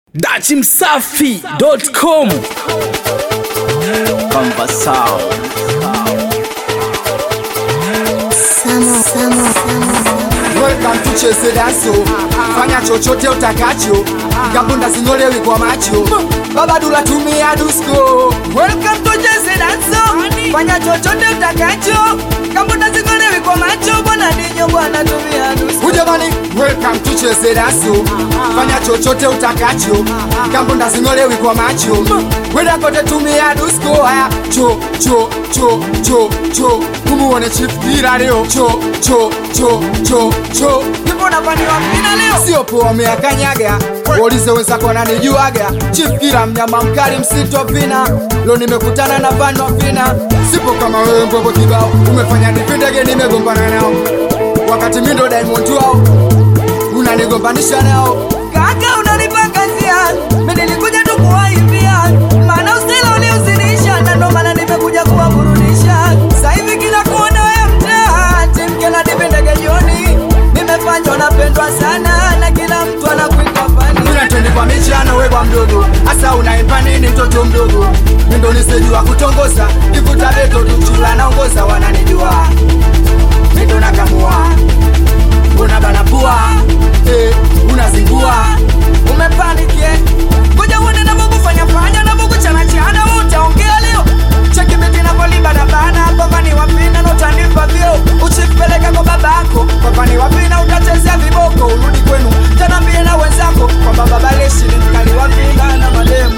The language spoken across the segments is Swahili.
dachimsafi.com Conversão. Welcome to Chese Danso. Fanya chochote utakacho, kabunda zinyolewi kwa macho. Baba Dula tumia dusko. Welcome to Jesse Danso. Fanya chochote utakacho, kabunda zingolewi kwa macho. Bwana ninyo bwana tumia nusu. Ujamani, welcome to Chese Danso. Fanya chochote utakacho, kabunda zinyolewi kwa macho. Wenda kote tumia dusko. Haya, cho cho cho cho cho. Kumuone Chief Kira leo. Cho cho cho cho cho. Nipo nafaniwa mjina leo. sio poa meakanyaga waulize wenzako wananijuaga chief kila mnyama mkali msito vina lo nimekutana na vano vina sipo kama wewe mbogo kibao umefanya nipindege nimegombana nao wakati mindo diamond wao unanigombanisha nao Kaka unanipa kazia. Mimi nilikuja tu kuwaibia. Maana usela uliuzinisha na ndo maana nimekuja kuwaburudisha. Sasa hivi kila kona ya mtaa, timke na dipendege jioni. Nimefanywa napendwa sana na kila mtu anakuita fani. unatende kwa michano webwa mdogo hasa unaimba nini mtoto mdogo mindo nisejua kutongoza ivuta beto tuchula naongoza wananijua mindo nakamua unabana pua eh, unazingua umepanikie ngoja uone navyokufanya fanya navyokuchana chana wewe utaongea leo cheki miti navyoliba na bana papani wapina notanipa vyo uchipeleka kwa babako papani wapina utachezea viboko urudi kwenu tanambie na wenzako kwamba baba leshi ni mkali wapina na mademu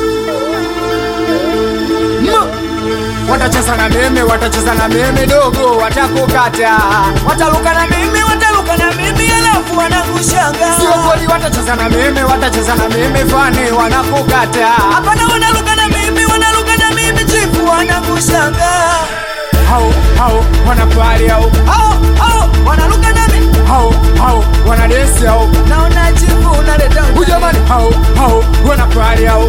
Mo! watacheza na meme watacheza na meme dogo watakukata wataluka na mimi wataluka na mimi alafu wanakushanga sio kweli watacheza na meme watacheza na meme fane wanakukata hapana wanaluka na mimi wanaluka na mimi chifu wanakushanga hao hao wanapari hao au au wanaluka na mimi hao hao wanadesi hao naona chifu unaleta ujamani hao hao wanapari hao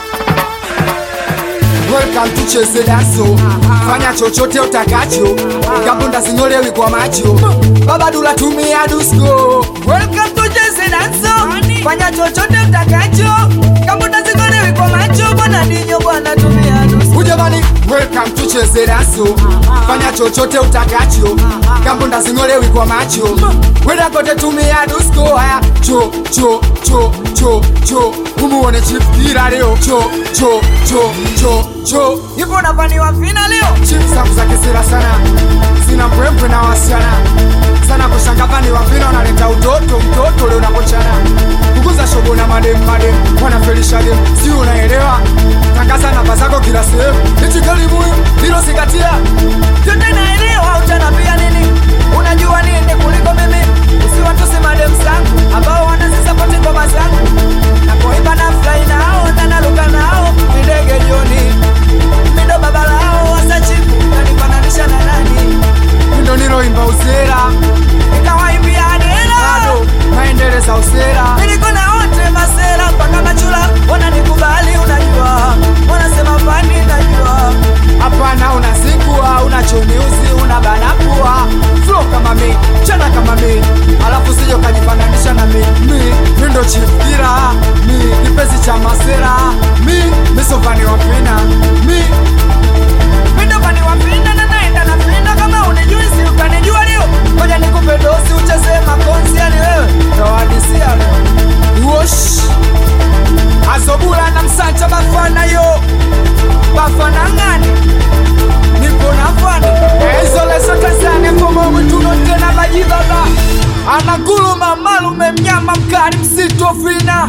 Welcome to Chese Danso. Fanya chochote utakacho, kabunda zinyolewi kwa macho. Baba Dula tumia dusko. Welcome to Jesse Danso. Fanya chochote utakacho, kama utazikolewi kwa macho, bwana ninyo bwana tumia nusu. Ujamani, welcome to Chese Danso. Fanya chochote utakacho, kabunda zinyolewi kwa macho. Wenda kote tumia dusko. Haya, cho cho cho cho cho. Umuone Chief Kira leo. Cho cho cho cho cho. Ipo nafaniwa fina leo. Chief zangu za kisira sana, sina mbwembwe na wasichana sana kushangavani wavina wanaleta utoto mtoto leo nakochana kukuza shogo na madem madem wanafelisha dem si unaelewa tangaza namba zako kila sehemu ichikalimuyu hilo zingatia Yote naelewa utanambia nini? Unajua nini kuliko mimi? Usiwatuse madem zangu ambao wanazisapoti ngoma zangu. Na kuimba na fly nao na naluka nao ni ndege jioni. Mimi ndo baba lao wasa chifu kanifananisha na nani? ndo niloimba usera Nikawaimbia adela. bado naendeleza usera Niliko na wote masera mpaka machula wananikubali, unajua wanasema fani, najua hapana unazingua unachoniuzi unabanapua flo kama mi chana kama mi alafu sijo kajifananisha na mi mi mi ndo chifkira mi kipenzi cha masera mi misovani wapina mi mindo fani wapinda na naenda na pinda, kama unijui si ukanijua leo, ngoja nikupe dosi ucheze makonzi, yani wewe tawadisia leo wosh azobula na msanja bafana yo bafana ngani niko na fani ezoleso tanzania komomwituno tena bajibaba anaguluma malume mnyama mkali msitofina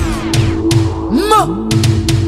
mo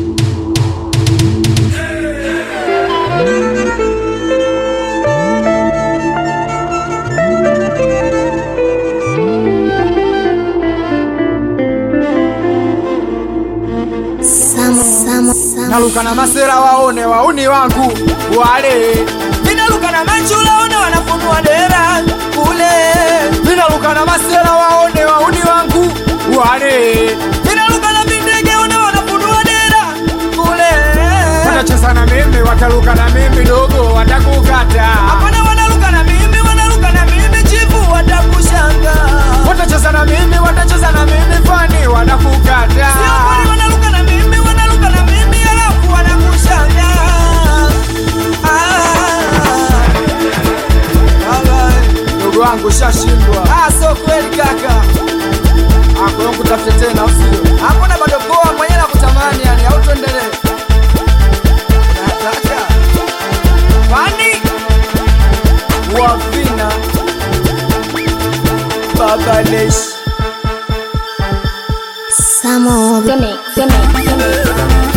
naluka na masera waone wauni wangu wale minaluka na machula ona wanafunua dera kule minaluka na masera waone wauni wangu wale minaluka na mindege ona wanafunua dera kule watacheza na mimi wataluka na mimi dogo watakukata hapana wanaluka na mimi wanaluka na mimi chifu watakushanga watacheza na mimi watacheza na mimi fani wanakukata Sio kweli The mix, the mix, the mix.